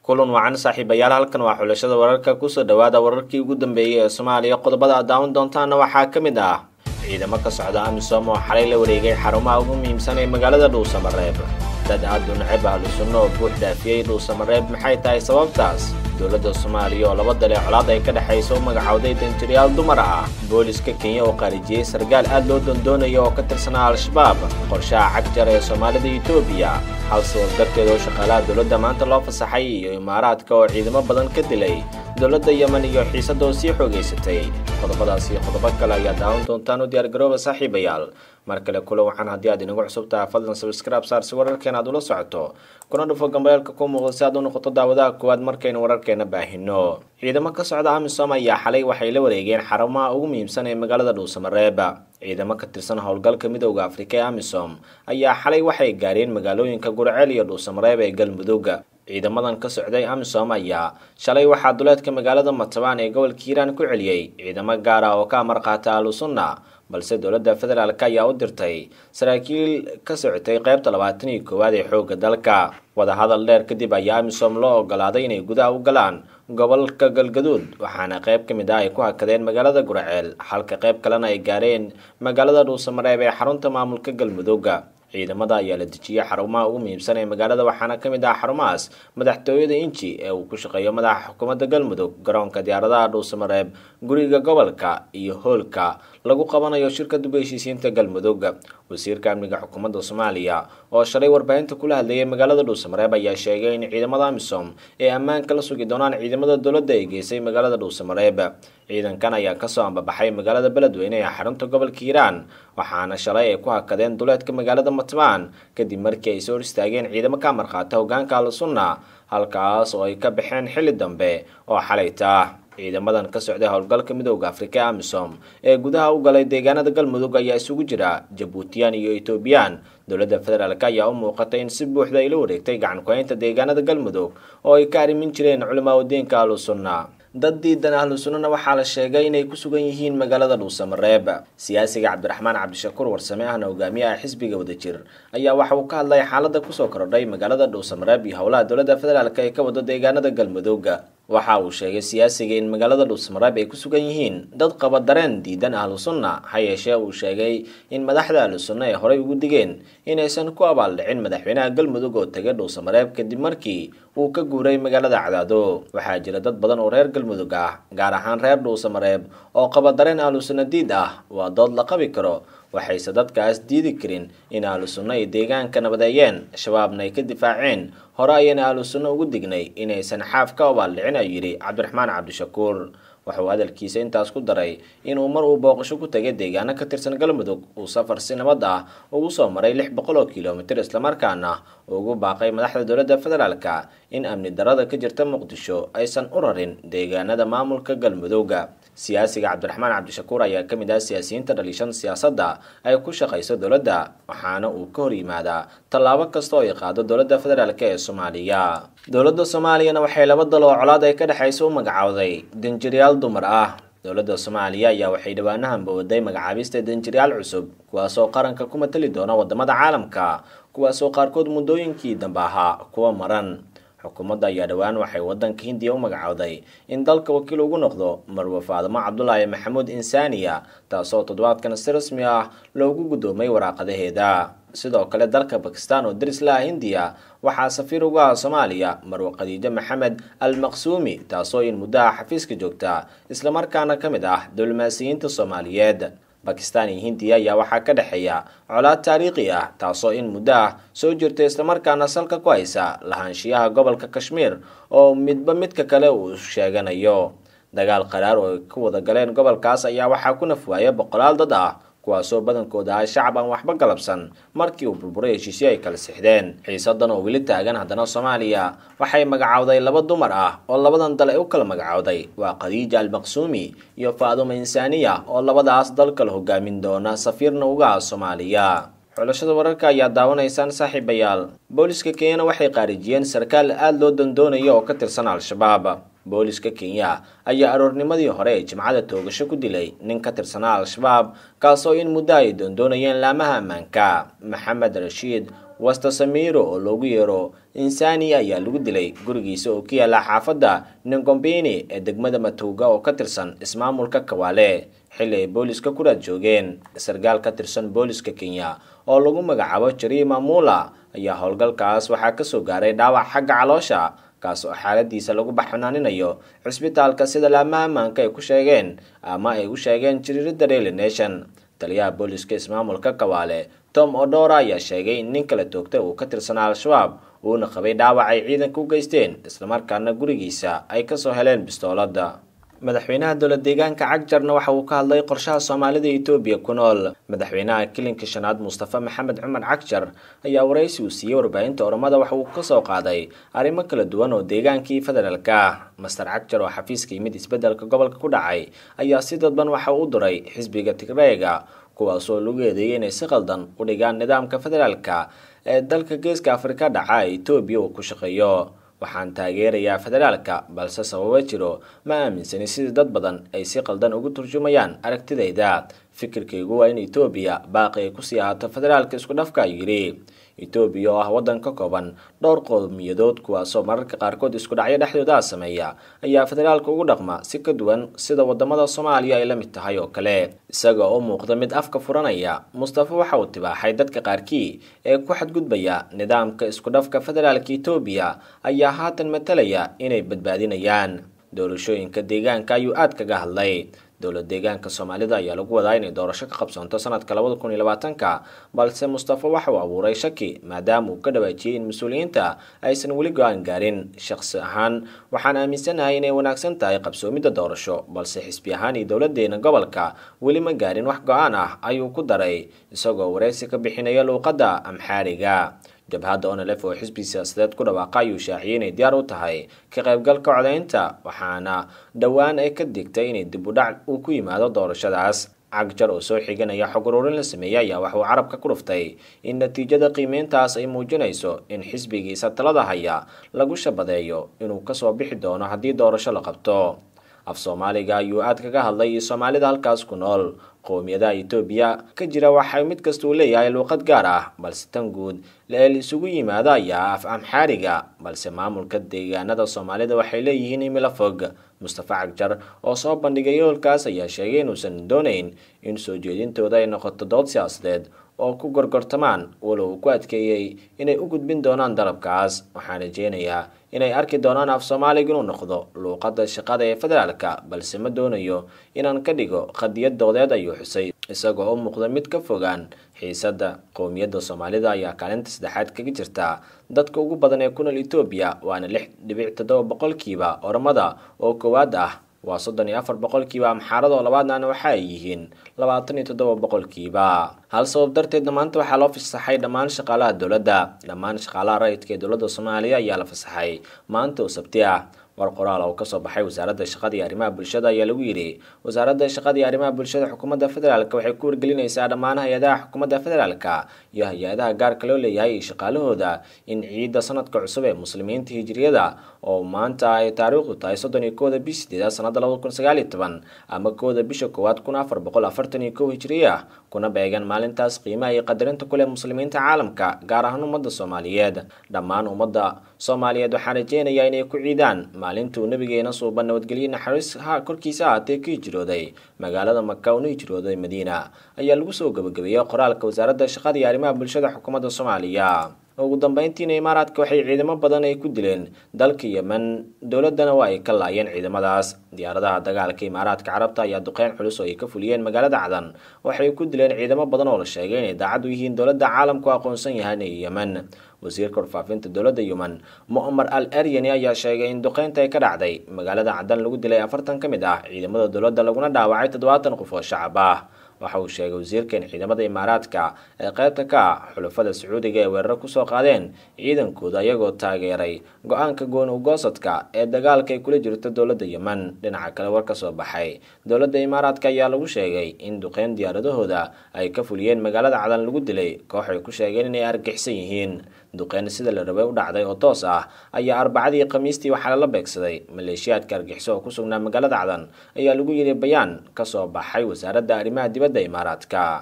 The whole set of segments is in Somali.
kulan wacan saaxiibayaal halkan waa xulashada wararka kusoo dhawaada wararkii ugu dambeeyey ee soomaaliya qodobada aad daawan doontaana waxaa ka mid ah ciidamo ka socda amisom oo xalay la wareegay xarumaha ugu muhiimsan ee magaalada dhuusamareeb dad aad u necab ahlu sunno oo buux dhaafiyey dhuusamareeb maxay tahay sababtaas dowladda soomaaliya oo laba dale colaad ay ka dhexayso u magacowday danjirayaal dumar ah booliska kenya oo qaarijiyey sargaal aad loo doondoonayo oo ka tirsanaa al-shabaab qorshaha cagjar ee soomaalida etoobiya hal sabab darteed oo shaqaalaha dowladda maanta loo fasaxay iyo imaaraadka oo ciidamo badan ka dilay dowladda yemen iyo xiisadda oo sii xoogaysatay qodobadaas iyo qodobo kale ayaa daawan doontaan u diyaargarooba saaxiibayaal mar kale kula waxaan haddii aad inagu cusub tahay fadlan sabscribe saar si wararkeena aad ula socoto kuna dhufo gambeelka ku muuqda si aad u noqoto daawadaha koowaad markaynu wararkeena baahino ciidamo ka socda amisom ayaa xalay waxay la wareegeen xarumaha ugu muhiimsan ee magaalada dhuusamareeb ciidamo ka tirsan howlgalka midooda afrika ee amisom ayaa xalay waxay gaareen magaalooyinka gurceel iyo dhuusamareeb ee galmudug ciidamadan ka socday amisom ayaa shalay waxaa duleedka magaalada matabaan ee gobolka hiiraan ku celiyey ciidamo gaar ah oo ka amar qaata ahlusunna balse dowladda federaalk ayaa u dirtay saraakiil ka socotay qaybta labaatan iyo koowaad ee xoogga dalka wadahadal dheer kadib ayaa amisom loo ogolaaday inay gudaha u galaan gobolka galgaduud waxaana qayb ka mid ah ay ku hakadeen magaalada gurceel halka qayb kalena ay gaareen magaalada dhuusamareeb ee xarunta maamulka galmudug ciidamada ayaa la dejiyey xarumaha ugu muhiimsan ee magaalada waxaana ka mid ah xarumahaas madaxtooyada inji ee uu ku shaqeeyo madaxa xukuumadda galmudug garoonka diyaaradaha dhuusamareeb guriga gobolka iyo hoolka lagu qabanayo shirka dub heshiisiinta galmudug wasiirka amniga xukuumadda soomaaliya oo shalay warbaahinta kula hadlayay magaalada dhuusamareeb ayaa sheegay in ciidamada amisom ee ammaanka la sugi doonaan ciidamada dowladda ay geysay magaalada dhuusamareeb ciidankan ayaa kasoo ambabaxay magaalada beledweyne ee xarunta gobolka hiiraan waxaana shalay ay ku hakadeen duleedka magaalada matbaan kadib markii ay soo hor istaageen ciidamo ka amarqaata hogaanka al-sunna halkaas oo ay ka baxeen xilli dambe oo xalayta ciidamadan ka socday howlgalka midooda afrika ee amisom ee gudaha u galay deegaanada galmudug ayaa isugu jira jabuutiyaan iyo etoobiyaan dowladda federaalk ayaa u muuqatay in si buuxda ay la wareegtay gacan ku-haynta deegaanada galmudug oo ay ka arrimin jireen culimaa udiinka ahlusunna dad diidan ahlu sunnana waxaa la sheegay inay ku sugan yihiin magaalada dhuusamareeb siyaasiga cabdiraxmaan cabdishakuur warsame ahna hogaamiyaha xisbiga wadajir ayaa waxa uu ka hadlay xaaladda kusoo kordhay magaalada dhuusamareeb iyo howlaha dowladda federaalk ee ka wado deegaanada galmudug waxa uu sheegay siyaasiga in magaalada dhuusamareeb ay ku sugan yihiin dad qaba dareen diidan ahlu sunna ha yeeshee uu sheegay in madaxda ahlu sunna ay horey ugu digeen inaysan ku abaaldhicin madaxweynaha galmudug oo tegay dhuusamareeb kadib markii uu ka guuray magaalada cadaado waxaa jira dad badan oo reer galmudug ah gaar ahaan reer dhuusamareeb oo qaba dareen ahlu sunna diid ah waa dood la qabi karo waxayse dadkaas diidi karin in ahlu sunno ay deegaanka nabadeeyeen shabaabna ay ka difaaceen hore ayayna ahlu sunno ugu dignay inaysan xaaf ka obaaldhicin ayuu yidhi cabdiraxmaan cabdishakuur wuxuu hadalkiisa intaas ku daray inuu mar uu booqasho ku tagay deegaano ka tirsan galmudug uu safar si nabad ah ugu soo maray lix boqol oo kilomitir islamarkaana ugu baaqay madaxda dowladda federaalka in amni darada ka jirta muqdisho aysan u rarin deegaanada maamulka galmudug siyaasiga cabdiraxmaan cabdishakuur ayaa ka mid ah siyaasiyiinta dhaliishan siyaasadda ay ku shaqayso dowladda waxaana uu ka hor yimaadaa tallaabo kasta oo ay qaado dowladda federaalk ee soomaaliya dowladda soomaaliyana waxay laba dal oo colaad ay ka dhexayso u magacowday danjirayaal dumar ah dowladda soomaaliya ayaa waxay dhowaanahan bawooday magacaabista danjirayaal cusub kuwaasoo qaranka ku matali doona wadamada caalamka kuwaasoo qaarkood muddooyinkii dambe ahaa kuwa maran xukuumadda ayaa dhowaan waxay wadanka hindiya u magacowday in dalka wakiil ugu noqdo marwe faadimo cabdulaahi maxamuud insaniya taasoo toddobaadkan si rasmi ah loogu guddoomay waraaqadaheeda sidoo kale dalka bakistan oo daris la ah hindiya waxaa safiir ugu ah soomaaliya marwe khadiijo maxamed al maqsuumi taasoo in muddaha xafiiska joogta islamarkaana ka mid ah diblomaasiyiinta soomaaliyeed bakistan iyo hindiya ayaa waxaa ka dhexeeya colaad taariikhi ah taasoo in muddo ah soo jirta islamarkaana salka ku haysa lahaanshiyaha gobolka kashmiir oo midba midka kale uu sheeganayo dagaal qaraar oo ay ku wada galeen gobolkaas ayaa waxaa ku nafwaaya boqolaal dad ah kuwaasoo badankooda ah shacab aan waxba galabsan markii uu burburay heshiisyo ay kala sixdeen xiisadan oo weli taagan haddana soomaaliya waxay magacowday laba dumar ah oo labadan dal ay u kala magacowday waa khadiija almaqsuumi iyo faaduma insaaniya oo labadaas dal kala hogaamin doona safiirna uga ah soomaaliya xulashada wararka ayaa daawanaysaan saaxiibayaal booliska kenyana waxay qaarijiyeen sarkaal aada loo dandoonayo oo ka tirsan al-shabaab booliska kenya ayaa aroornimadii hore ee jimcada toogasho ku dilay nin ka tirsanaa al-shabaab kaasoo in muddo ay doondoonayeen laamaha ammaanka maxamed rashiid wasta samiro oo loogu yeero insani ayaa lagu dilay gurigiisa oo ku yaala xaafadda ningombini ee degmada matuuga oo ka tirsan ismaamulka kawaale xilli ay booliska ku raad joogeen sarkaal ka tirsan booliska kenya oo lagu magacaabo jariima mula ayaa howlgalkaas waxaa kasoo gaaray dhaawac xagga caloosha kaas oo xaaladiisa lagu baxnaaninayo cisbitaalka sida laamaha ammaanka ay ku sheegeen ama ay u sheegeen jiriirada daily nation taliyaha booliska ismaamulka kawaale tom odora ayaa sheegay in nin kala toogtay uu ka tirsanaa al-shabaab uuna qabay dhaawac ay ciidanka u geysteen islamarkaana gurigiisa ay kasoo heleen bistoolada madaxweynaha dowlad deegaanka cagjarna waxa uu ka hadlay qorshaha soomaalida etoobiya ku nool madaxweynaha kilinka shanaad mustafa maxamed cumar cagjar ayaa waraysi uu siiyey warbaahinta oromada waxa uu kasoo qaaday arrimo kala duwan oo deegaankii federaalka master cagjar oo xafiiska yimid isbedelka gobolka ku dhacay ayaa si dadban waxa uu u diray xisbiga tigreega kuwaasoo lagu eedeeyay inay si qaldan u dhigaan nidaamka federaalka ee dalka geeska afrika dhaca ee etoobiya uu ku shaqeeyo waxaan taageerayaa federaalka balse sababo jiro ma aaminsani sidii dad badan ay si qaldan ugu turjumayaan aragtidayda fikirkaygu waa in etoobiya baaqi ay kusii ahaato federaalka isku dhafka ayuu yidhi etoobiya oo ah waddan ka kooban dhowr qowmiyadood kuwaasoo mararka qaarkood isku dhacyo dhexdooda sameeya ayaa federaalka ugu dhaqma si ka duwan sida wadamada soomaaliya ay la mid tahay oo kale isaga oo muuqda mid afka furanaya mustafa waxa uu tibaaxay dadka qaarkii ee ku xadgudbaya nidaamka isku dhafka federaalka etoobiya ayaa haatan matalaya inay badbaadinayaan doorashooyinka deegaanka ayuu aad kaga hadlay dowlad deegaanka soomaalida ayaa lagu wadaa inay doorasho ka qabsoonto sanadka labada kun iyo labaatanka balse mustafa waxa uu abuuray shaki maadaama uu ka dhawaajiyey in mas-uuliyiinta aysan weli go-aan gaarin shaqsi ahaan waxaan aaminsanahay inay wanaagsan tahay qabsoomidda doorasho balse xisbi ahaan iyo dowladeena gobolka weli ma gaarin wax go-aan ah ayuu ku daray isagoo wareysi ka bixinaya luuqadda amxaariga jabhadda onelef oo xisbi siyaasadeed ku dhawaaqa ayuu shaaciyay inay diyaar u tahay ka qaybgalka codaynta waxaana dhowaan ay ka digtay inay dib u dhac uu ku yimaado doorashadaas cagjar oo soo xiganaya xog uruurin la sameeyey ayaa waxauu carabka ku dhuftay in natiijada qiimeyntaas ay muujinayso in xisbigiisa talada haya lagu shabadeeyo inuu kasoo bixi doono haddii doorasho la qabto af soomaaliga ayuu aad kaga hadlay iyo soomaalida halkaas ku nool qowmiyadaha etoobiya ka jira waxay mid kasta uu leeyahay luuqad gaar ah balse tan guud la-eel isugu yimaado ayaa af amxaariga balse maamulka deegaanada soomaalida waxay leeyihiin imilo fog mustafa cagjar oo soo bandhigay yoolkaas ayaa sheegay inuusan doonayn in soo jeedintooda ay noqoto dood siyaasadeed oo ku gorgortamaan walow uu ku adkeeyey inay u gudbin doonaan dalabkaas waxaan rajeynayaa inay arki doonaan af soomaaliga inuu noqdo luuqadda shaqada ee federaalka balse ma doonayo inaan ka dhigo qadiyad doodeed ayuu xusay isagoo u muuqda mid ka fogaan xiisadda qowmiyadda soomaalida ayaa kaalinta saddexaad kaga jirta dadka ugu badan ee ku nool etoobiya waana lix dhibic toddoba boqolkiiba ormada oo koowaad ah waa soddon iyo afar boqolkiiba amxaarada oo labaadnana waxa ay yihiin labaatan iyo toddoba boqolkiiba hal sabab darteedna maanta waxaa loo fasaxay dhammaan shaqaalaha dowladda dhammaan shaqaalaha rayidka ee dowladda soomaaliya ayaa la fasaxay maanta oo sabti ah war qoraal oo kasoo baxay wasaaradda shaqada iyo arrimaha bulshada ayaa lagu yidhi wasaaradda shaqada iyo arrimaha bulshada xukuumadda federaalk waxay ku wargelinaysaa dhammaan hay-adaha xukuumadda federaalka iyo hay-adaha gaarka loo leeyahay iyo shaqaalahooda in ciidda sanadka cusub ee muslimiinta hijiriyada oo maanta ay taariikhdu tahay soddon iyo kooda bish sideedaad sanada labada kun sagaal iyo toban ama kooda bisha koowaad kun afar boqol afartan iyo kow hijiriya kuna beegan maalintaas qiimaha iyo qadarinta kuleh muslimiinta caalamka gaar ahaan ummadda soomaaliyeed dhammaan ummadda soomaaliyeed waxaan rajeynayaa inay ku ciidaan maalintuu nabigeena suuban nabadgelye naxariis ha korkiisa ahaatee ka hijrooday magaalada maka una hijrooday madiina ayaa lagu soo gabagabeeyey qoraalka wasaaradda shaqada iyo arrimaha bulshada xukuumadda soomaaliya ugu dambeyntiina imaaraadka waxay ciidamo badan ay ku dileen dalka yemen dowladana waa ay ka laayeen ciidamadaas diyaaradaha dagaalka imaaraadka carabta ayaa duqeyn culus oo ay ka fuliyeen magaalada cadan waxay ku dileen ciidamo badan oo la sheegay inay daacad u yihiin dowladda caalamku aqoonsan yahaan ee yemen wasiirka warfaafinta dowladda yemen mu'mar al eryani ayaa sheegay in duqeynta ay ka dhacday magaalada cadan lagu dilay afartan ka mid ah ciidamada dowladda laguna dhaawacay toddobaatan qof oo shacab ah waxa uu sheegay wasiirka in ciidamada imaaraadka ee qaybta ka ah xulafada sacuudiga ee weeraro kusoo qaadeen ciidankooda iyagoo taageeray go-aanka goon ugoosadka ee dagaalka ay kula jirto dowladda yemen dhinaca kale war ka soo baxay dowladda imaaraadka ayaa lagu sheegay in duqeyn diyaaradahooda ay ka fuliyeen magaalada cadan lagu dilay koox ay ku sheegeen inay argixsan yihiin duqeyn sida la rabay u dhacday oo toos ah ayaa arbacadii khamiistii waxaa lala beegsaday maleeshiyaadka argixiso oo ku sugnaa magaalada cadan ayaa lagu yidhi bayaan kasoo baxay wasaaradda arrimaha dibadda imaaraadka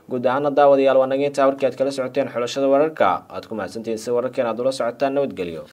guud ahaana daawadayaal waa naga intaa warkii aad kala socoteen xulashada wararka aad ku mahadsantihiin si wararkeen aad ula socotaan nabadgelyo